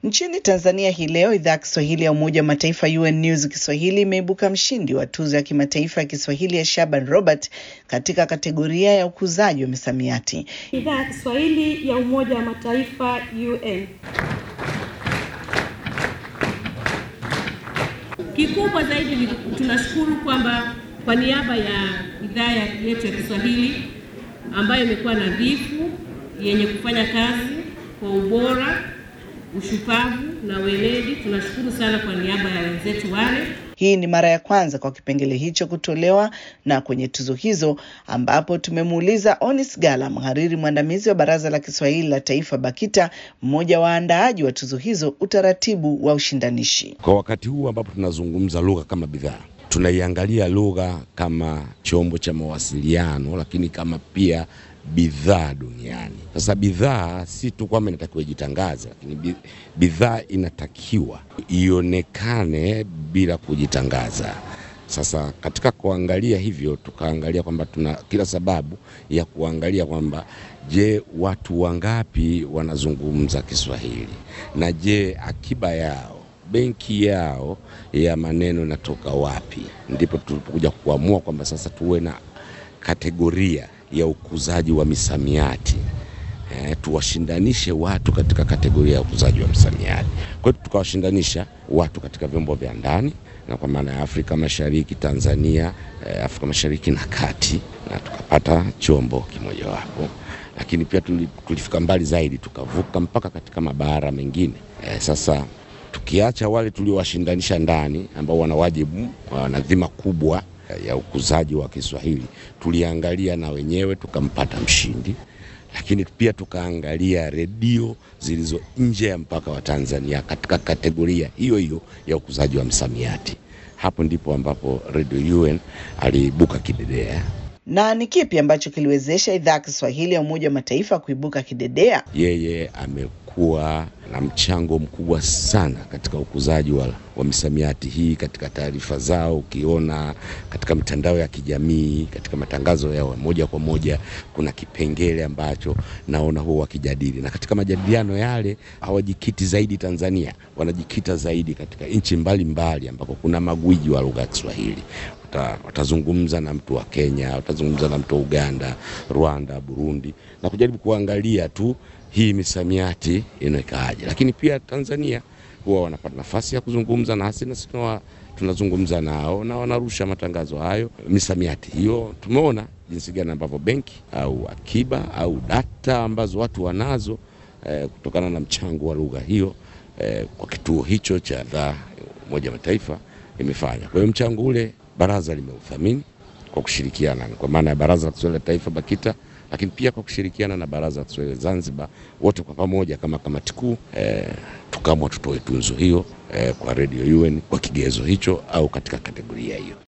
Nchini Tanzania hii leo, idhaa ya Kiswahili ya Umoja wa Mataifa UN News Kiswahili imeibuka mshindi wa tuzo ya kimataifa ya Kiswahili ya Shaban Robert katika kategoria ya ukuzaji wa misamiati. Idhaa ya Kiswahili ya Umoja wa Mataifa UN. Kikubwa zaidi ni tunashukuru kwamba kwa niaba ya idhaa yetu ya Kiswahili ambayo imekuwa nadhifu, yenye kufanya kazi kwa ubora, ushupavu na weledi, tunashukuru sana kwa niaba ya wenzetu wale. Hii ni mara ya kwanza kwa kipengele hicho kutolewa na kwenye tuzo hizo, ambapo tumemuuliza Onis Gala, mhariri mwandamizi wa Baraza la Kiswahili la Taifa BAKITA, mmoja wa waandaaji wa tuzo hizo, utaratibu wa ushindanishi. Kwa wakati huu ambapo tunazungumza lugha kama bidhaa, tunaiangalia lugha kama chombo cha mawasiliano, lakini kama pia bidhaa duniani. Sasa bidhaa si tu kwamba inatakiwa ijitangaze, lakini bidhaa inatakiwa ionekane bila kujitangaza. Sasa katika kuangalia hivyo, tukaangalia kwamba tuna kila sababu ya kuangalia kwamba je, watu wangapi wanazungumza Kiswahili na je, akiba yao benki yao ya maneno inatoka wapi? Ndipo tulipokuja kuamua kwamba sasa tuwe na kategoria ya ukuzaji wa misamiati e, tuwashindanishe watu katika kategoria ya ukuzaji wa misamiati. Kwa hiyo tukawashindanisha watu katika vyombo vya ndani na kwa maana ya Afrika Mashariki, Tanzania, e, Afrika Mashariki na Kati, na tukapata chombo kimojawapo, lakini pia tulifika mbali zaidi, tukavuka mpaka katika mabara mengine e, sasa tukiacha wale tuliowashindanisha ndani ambao wana wajibu, wana dhima kubwa ya ukuzaji wa Kiswahili, tuliangalia na wenyewe tukampata mshindi, lakini pia tukaangalia redio zilizo nje ya mpaka wa Tanzania katika kategoria hiyo hiyo ya ukuzaji wa msamiati. Hapo ndipo ambapo Radio UN aliibuka kidedea. Na ni kipi ambacho kiliwezesha idhaa ya Kiswahili ya Umoja wa Mataifa kuibuka kidedea? Yeye amekuwa na mchango mkubwa sana katika ukuzaji wa, wa misamiati hii katika taarifa zao. Ukiona katika mitandao ya kijamii, katika matangazo yao moja kwa moja, kuna kipengele ambacho naona huwa wakijadili, na katika majadiliano yale hawajikiti zaidi Tanzania, wanajikita zaidi katika nchi mbalimbali ambako kuna magwiji wa lugha ya Kiswahili watazungumza na mtu wa Kenya, watazungumza na mtu wa Uganda, Rwanda, Burundi na kujaribu kuangalia tu hii misamiati inawekaaje. Lakini pia Tanzania huwa wanapata nafasi ya kuzungumza nasi na sisi tunazungumza nao na wanarusha matangazo hayo, misamiati hiyo. Tumeona jinsi gani ambavyo benki au akiba au data ambazo watu wanazo eh, kutokana na mchango wa lugha hiyo eh, kwa kituo hicho cha idhaa Umoja wa Mataifa imefanya. Kwa hiyo mchango ule baraza limeuthamini kwa kushirikiana kwa maana ya Baraza la Kiswahili la Taifa BAKITA, lakini pia kwa kushirikiana na Baraza la Kiswahili Zanzibar, wote kwa pamoja kama kamati kuu eh, tukaamua tutoe tunzo hiyo eh, kwa Radio UN kwa kigezo hicho au katika kategoria hiyo.